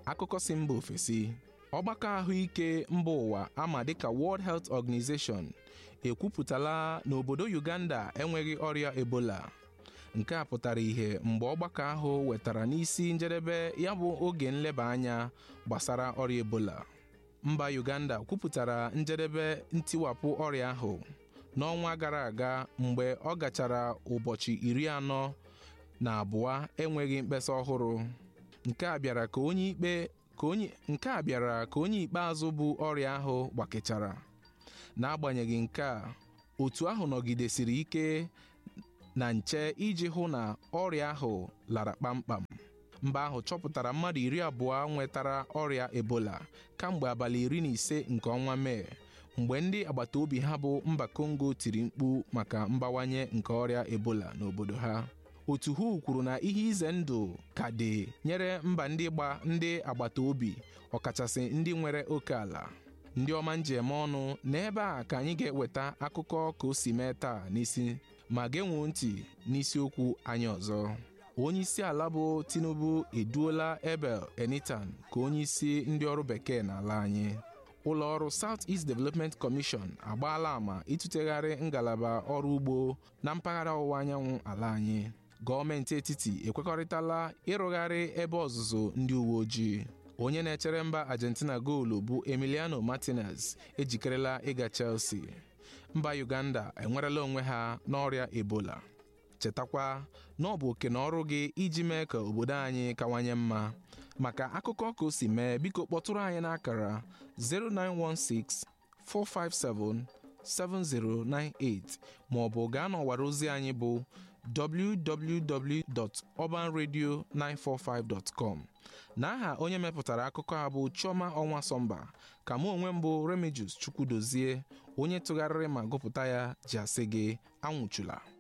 akụkọ si mba ofesi ọgbakọ ahụike mba ụwa ama dịka World Health Organization ekwupụtala na obodo Uganda enweghị ọrịa Ebola nke a pụtara ihe mgbe ọgbakọ ahụ wetara n'isi njedebe ya bụ oge nleba anya gbasara ọrịa Ebola mba Uganda kwupụtara njedebe ntiwapụ ọrịa ahụ n'ọnwa gara aga mgbe ọ gachara ụbọchị iri anọ na abụọ enweghị mkpesa ọhụrụ nke a bịara ka onye ikpe ka onye nke a bịara ka onye ikpeazụ bụ ọrịa ahụ gbakechara n'agbanyeghị nke a otu ahụ nọgidesiri ike na nche iji hụ na ọrịa ahụ lara kpamkpam mba ahụ chọpụtara mmadụ iri abụọ nwetara ọrịa ebola kamgbe abalị iri na ise nke ọnwa mee mgbe ndị agbata obi ha bụ mba kongo tiri mkpu maka mbawanye nke ọrịa ebola n'obodo ha otu WHO kwuru na ihe ize ndụ ka dị nyere mba ndị gba ndị agbata obi ọkachasị ndị nwere oke ala ndị ọma njem ọnụ n'ebe a ka anyị ga-eweta akụkọ ka o si mee taa n'isi ma genwuo ntị n'isiokwu anyị ọzọ onye isi ala bụ Tinubu eduola Ebel Enitan ka onye isi ndị ọrụ bekee n'ala anyị ụlọ ọrụ South East Development Commission agbaala ama ịtụtegharị ngalaba ọrụ ugbo na mpaghara ọwụwa anyanwụ ala anyị gọọmenti etiti ekwekọrịtala ịrụgharị ebe ọzụzụ ndị uwe ojii onye na-echere mba Argentina goolu bụ Emiliano Martinez ejikerela ịga Chelsea mba Uganda enwerela onwe ha n'ọrịa Ebola chetakwa na ọ bụ oke na ọrụ gị iji mee ka obodo anyị kawanye mma maka akụkọ ka o si mee biko kpọtụrụ anyị n'akara 0916 457 7098 ma ọ bụ gaa n'ọwara ozi anyị bụ www.urbanradio945.com n'aha onye mepụtara akụkọ a bụ Chioma Ọnwa Sọmba ka mụ onwe m bụ Remedios Chukwudozie onye tụgharịrị ma gụpụta ya ji asị gị anwụchula